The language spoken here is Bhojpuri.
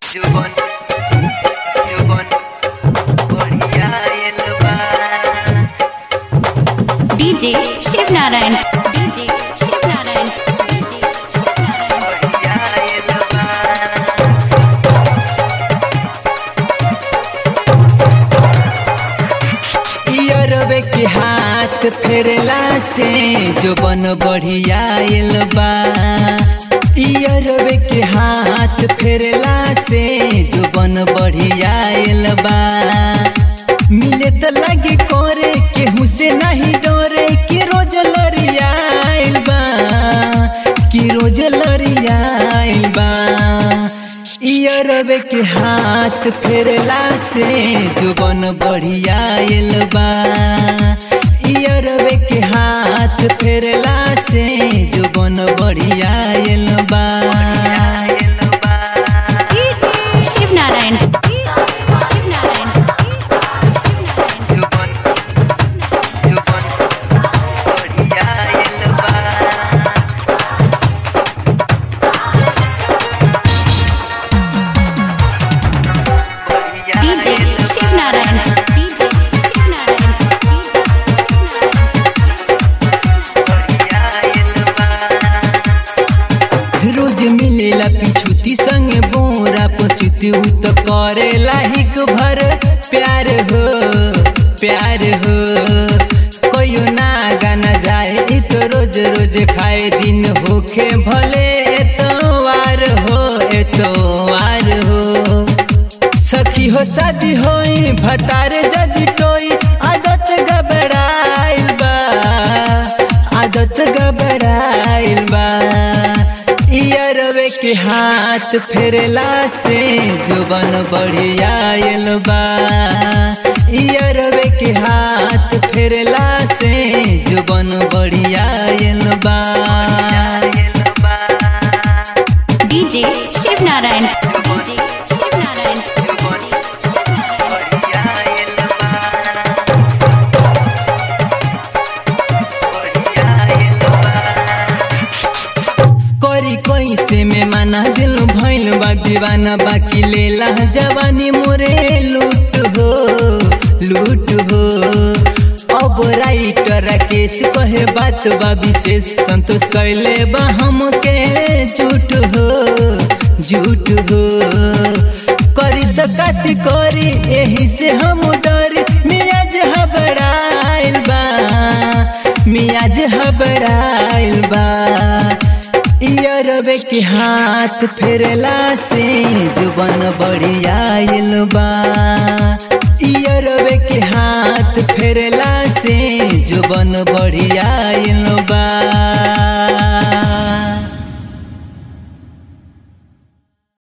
जुबन जुबन बढ़िया आइल बा DJ Shiv Narayan DJ Shiv Narayan DJ Shiv Narayan बढ़िया आइल बा इयरबे के हाथ फेरला से जो बन बढ़िया आइल बा इयरबे के हाथ फेरला से जो बन बढ़िया आइल बा मिले त लगे करे केहू से नहीं डरे कि रोज लरिया आइल बा कि रोज लरिया आइल बा इयरबे के हाथ फेरला से जुबन बढ़िया आइल बा इयरबे के हाथ फेरला से जुबन बढ़िया आइल बा आइल बा DJ Shiv Narayan DJ Shiv Narayan DJ Shiv Narayan जुबन जुबन बढ़िया आइल बा बढ़िया डीजे आइल शिव नारायण डीजे शिव नारायण डीजे शिव नारायण बढ़िया आइल बा रोज मिलेला पिछुती संगे बोरा पछुती उ तो करेला हिक भर प्यार हो प्यार हो कोयो ना गाना जाए इ तो रोज रोज खाए दिन होखे भले एतवार हो एतवार हो सखी हो शादी होई भतार जदी टोई आदत गबड़ाइल बा आदत गबड़ाइल बा इयरवे के हाथ फेरला से जुबन बढ़िया आइल बा इयरवे के हाथ फेरला से जुबन बढ़िया आइल बा आइल बा डीजे शिव नारायण डीजे शिव नारायण जुबन शिव नारायण बढ़िया आइल बा बढ़िया आइल बा करी कैसे में माना दिल भइल बा दीवाना बाकी लेला जवानी मोरे लूट हो लूट हो अब राइटर राकेश कहे बात बा विशेष संतोष कैले बा हमके झूठ हो झूठ हो करी तो कथी करी एही से हम डरी मियाज हबड़ाइल बा मियाज हबड़ाइल बा इयरबे के हाथ फेरला से जुबन बढ़िया आइल बा इयरबे के हाथ फेरला से जुबन बढ़िया आइल